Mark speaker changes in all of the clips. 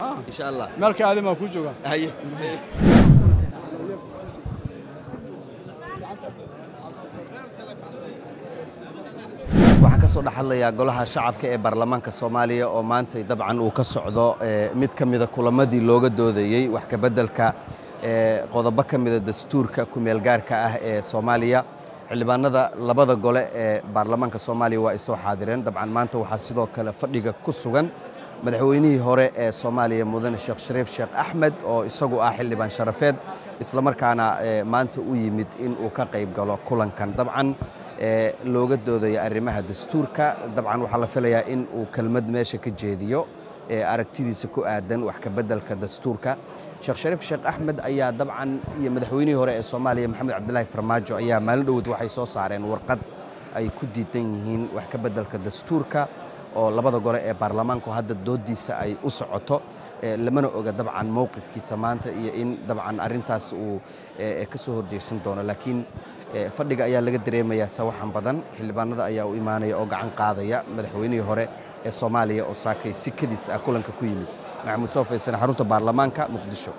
Speaker 1: insha allah
Speaker 2: meelka aadan baan kuu joogaa
Speaker 1: haye waxaan ka soo dhex hadlayaa golaha shacabka ee baarlamaanka soomaaliya oo maanta dabcan uu ka socdo eh, mid ka mida kulamadii looga doodayey wax ka beddelka eh, qodobo ka mida dastuurka ku-meelgaarka ah ee soomaaliya xildhibaanada labada gole ee baarlamaanka soomaaliya waa ay soo xaadireen dabcan maanta waxaa sidoo kale fadhiga ku sugan madaxweynihii hore ee soomaaliya mudane sheekh shariif sheekh axmed oo isagu ah xildhibaan sharafeed islamarkaana eh, maanta u yimid in uu ka qayb galo kulankan dabcan ee looga doodaya arrimaha dastuurka dabcan waxaa la filayaa in uu kelmad meesha ka jeediyo ee aragtidiisa ku aadan wax ka beddelka dastuurka sheekh shariif sheekh axmed ayaa dabcan iyo madaxweynihii hore ee soomaaliya maxamed cabdilaahi farmaajo ayaa maalin dhowod waxay soo saareen warqad ay ku diidan yihiin wax ka beddelka dastuurka oo labada gole ee baarlamaanku hadda doodiisa ay u socoto ee lamana oga dabcan mowqifkiisa maanta iyo in dabcan arrintaas uu ee, ka soo horjeesan doono laakiin ee, fadhiga ayaa laga dareemayaa sawaxan badan xildhibaanada ayaa u imaanaya oo gacan qaadaya madaxweynihii hore ee soomaaliya oo saakay si kadis ah kulanka ku yimid maxamuud soo faysane xarunta baarlamaanka muqdisho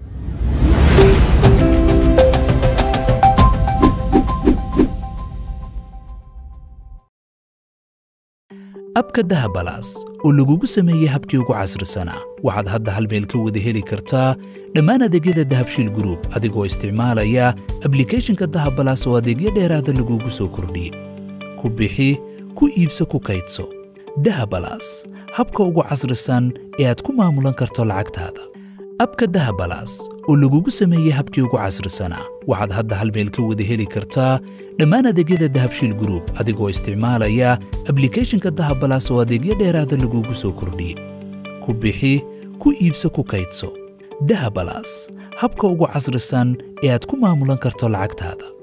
Speaker 3: abka dahabalaas oo lagugu sameeyey habkii ugu casrisanaa waxaad hadda hal meel ka wada heli kartaa dhammaan adeegyada dahabshiil group adigoo isticmaalaya ablicathonka dahabalaas oo adeegyo dheeraada lagugu soo kordhiyey ku bixi ku iibso ku kaydso dahabalaas habka ugu casrisan ee aad ku maamulan karto lacagtaada abka dahabalaas oo lagugu sameeyey habkii ugu casrisanaa waxaad hadda hal meel ka wada heli kartaa dhammaan adeegyada dahabshiil group adigoo isticmaalaya ablicathonka dahabalaas oo adeegyo dheeraada lagugu soo kordhiyey ku bixi ku iibso ku kaydso dahabalaas habka ugu casrisan ee aad ku maamulan karto lacagtaada